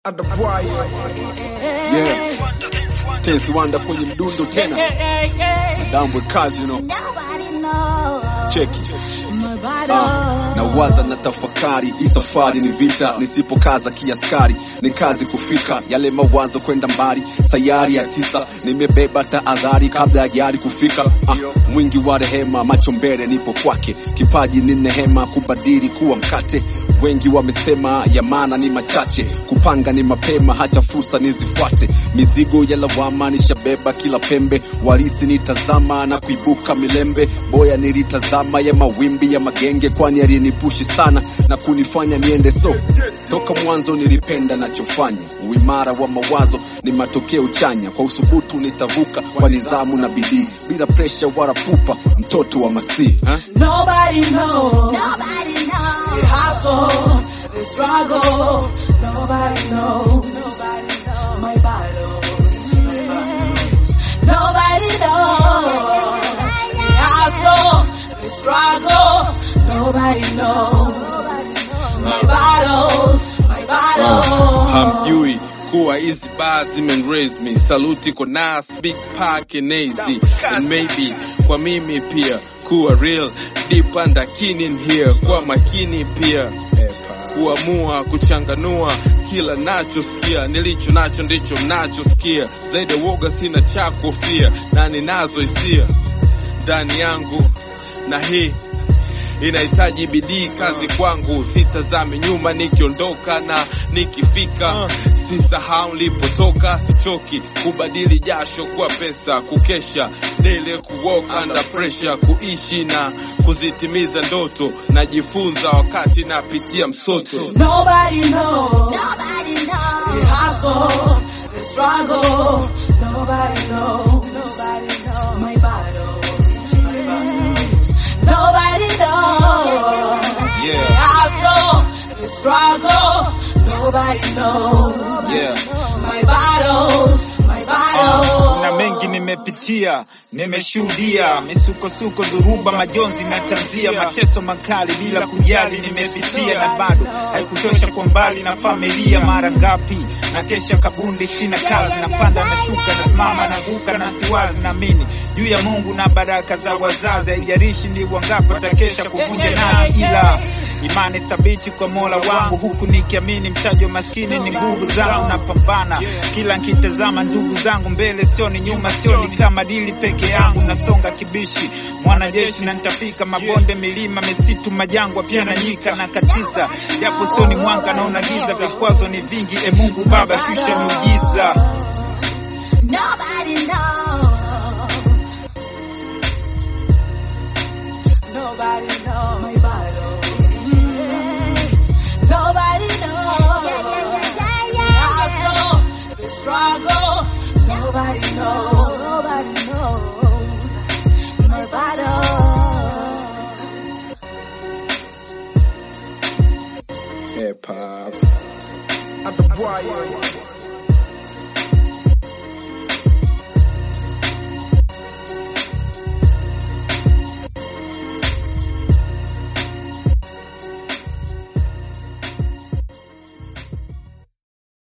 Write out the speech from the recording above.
Adabwai. Yeah. Tenth Wanda kwenye mdundo tena. Dambwe kazi you know. Cheki. Ah, na waza na tafakari, hii safari ni vita, nisipokaza kiaskari ni kazi kufika, yale mawazo kwenda mbali. Sayari ya tisa nimebeba tahadhari kabla ya gari kufika. Ah, mwingi wa rehema, macho mbele, nipo kwake. Kipaji ni nehema, kubadili kuwa mkate. Wengi wamesema ya maana ni machache, kupanga ni mapema, hacha fursa nizifuate. Mizigo ya lawama nishabeba kila pembe, warisi nitazama na kuibuka milembe. Boya nilitazama ya mawimbi ya magenge, kwani alinipushi sana na kunifanya niende so. Toka mwanzo nilipenda nachofanya, uimara wa mawazo ni matokeo chanya. Kwa uthubutu nitavuka kwa nidhamu na bidii, bila presha wala pupa, mtoto wa Masihi ha? Nobody knows Nobody knows. the hustle, the struggle. Nobody knows. Nobody knows my battles. Nobody knows the hustle, the struggle. Nobody knows my battles. My battles. hamjui kuwa hizi bars zimenraise me saluti kwa nas big pack and easy and maybe kwa mimi pia kuwa real deep under keen in here kwa makini pia kuamua kuchanganua kila nachosikia nilicho nacho ndicho mnachosikia zaidi ya woga sina cha kuhofia na ninazo hisia ndani yangu na hii inahitaji bidii kazi kwangu, sitazame nyuma nikiondoka na nikifika, sisahau nilipotoka, sichoki kubadili jasho kwa pesa, kukesha dele, kuwalk under pressure, kuishi na kuzitimiza ndoto, najifunza wakati napitia msoto. Nobody knows Nobody the knows. hustle, the struggle. Nobody knows. Nobody knows my battles. Nobody knows Yeah. the hustle, the struggle. Nobody knows Yeah. my battles. My battles. na mengi nimepitia, nimeshuhudia misukosuko, dhuruba, majonzi na tanzia, mateso makali bila kujali nimepitia, na bado haikutosha kwa mbali na familia. Mara ngapi na kesha kabundi, sina kazi, napanda na shuka, nasimama na guka na siwazi, naamini juu ya Mungu na baraka za wazazi, haijalishi ni wangapi watakesha kuvunja nazi, ila imani thabiti kwa Mola wangu, huku nikiamini mtaji wa maskini ni nguvu zangu. Napambana kila nkitazama ndugu zangu mbele, sioni nyuma, sioni kama dili peke yangu. Nasonga kibishi, mwanajeshi na nitafika mabonde, milima, misitu, majangwa pia na nyika na katiza, japo sioni mwanga, naona giza, vikwazo ni vingi. E Mungu Baba, shusha miujiza. Nobody